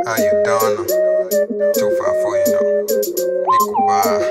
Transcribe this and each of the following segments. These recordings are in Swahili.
How you doing? Too far for you know. Nikubaa.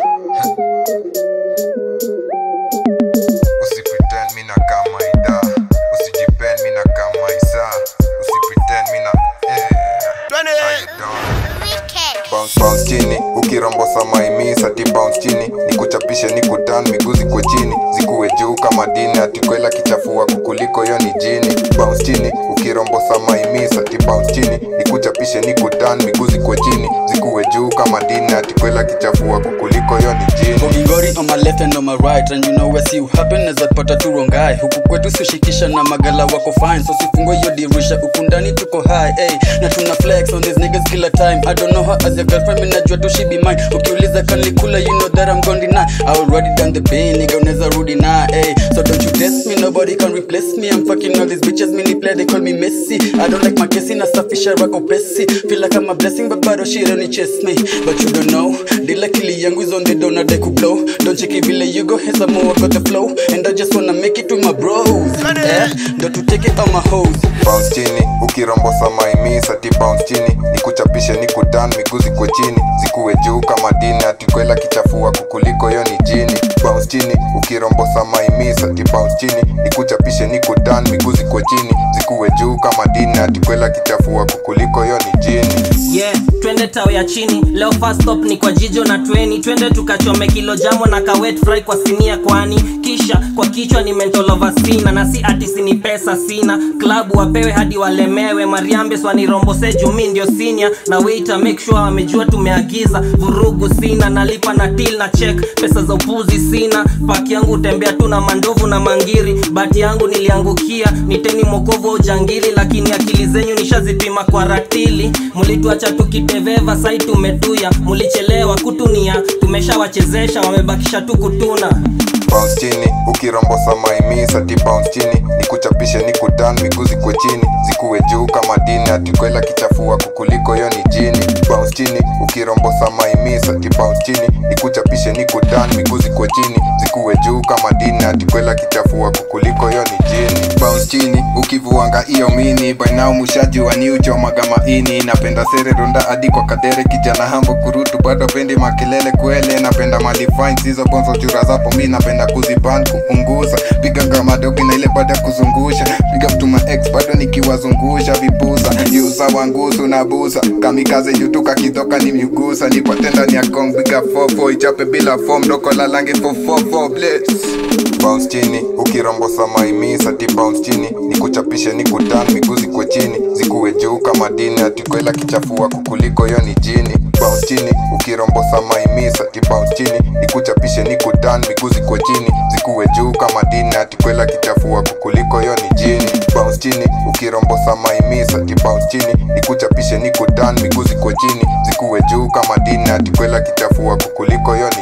Usipretend mina kama ida. Usijipend mina kama isa. Usipretend mina eh. How you doing? Bounce bounce chini ukirombosa maimisa ati bounce chini nikuchapishe nikutan miguzi kwa chini zikuwe juu kama dini atikwela kichafua kukuliko yo ni jini bounce chini ukirombosa maimisa ati bounce chini nikuchapishe nikutan miguzi kwa chini zikuwe juu kama dini atikwela kichafua kukuliko yo ni jini Gongingori on my left and on my right and you know where see you happen as pata tu wrong guy huku kwetu sishikisha na magala wako fine so sifungue hiyo dirisha huku ndani tuko high hey, na tuna flex on these niggas kila time I don't know her as your girlfriend mimi najua tu she be mine ukiuliza kanikula you know that I'm gonna deny I already done the pain nigga unaweza rudi na hey, so don't you test me nobody can replace me I'm fucking all these bitches mini play they call me Messi I don't like my kesi nasafisha rako pesi feel like I'm a blessing but bado shit only chase me but you don't know dila kili yangu is on the down they could blow don't check it vile you go here's some more got the flow and I just wanna make it with my bros eh don't to take it on my hoes bounce chini ukirombosa maimisa ati bounce chini nikuchapishe nikutan miguzi kwa chini zikuwe juu kama dini atikwela kichafua kukuliko yo ni jini bounce chini ukirombosa maimisa ati bounce chini nikuchapishe nikutan miguzi kwa chini zikuwe juu kama dini atikwela kichafua kukuliko yo ni jini yeah twende tao ya chini leo first stop ni kwa jijo na tweni twende tukachome kilo jamo na kawet fry kwa sinia kwani kisha kwa kichwa ni mentolova sina na si ati sini pesa sina klabu wapewe hadi walemewe mariambes wanirombose jumi ndio sinia na waiter make sure wamejua tumeagiza vurugu sina nalipa na til na check pesa za upuzi sina paki yangu tembea tu na mandovu na mangiri bati yangu niliangukia niteni mokovu wa ujangili lakini akili zenyu nishazipima kwa ratili mulituacha tukiteveva sai tumetuya mulichelewa kutunia tumeshawachezesha wamebakisha tu kutuna bounce chini ukirombosa maimisa ti bounce chini nikuchapishe nikutan miguzi kwa chini zikuwe juu kama dini atikwela kichafua kukuliko yo ni jini bounce chini ukirombosa maimisa ti bounce chini nikuchapishe nikutan miguzi kwa chini zikuwe juu kama dini atikwela kichafua kukuliko yo ni jini bounce chini ukivuanga iyo mini by now mushaji waniuchomaga maini napenda sere ronda hadi kwa kadere kijana hambo kurutu bado pendi makelele kwele napenda malifines hizo bonzo chura zapo mi napenda kuziban kupunguza piga gamadogi na ile baada ya kuzungusha piga mtuma ex bado nikiwazungusha vipusa yusa wangusu na busa kamikaze jutuka kitoka ni migusa nipate ndani ya kong piga fofo ichape bila fom doko la lange fofofo bless bounce chini ukirombosa maimisa ti bounce chini nikuchapishe nikutan miguzi kwa chini zikuwe juu kama dini atikwela kichafua kukuliko yo ni jini bounce chini ukirombosa maimisa ti bounce chini nikuchapishe nikutan miguzi kwa chini zikuwe juu kama dini atikwela kichafua kukuliko yo ni jini bounce chini ukirombosa maimisa ti bounce chini nikuchapishe nikutan miguzi kwa chini zikuwe juu kama dini atikwela kichafua kukuliko yo ni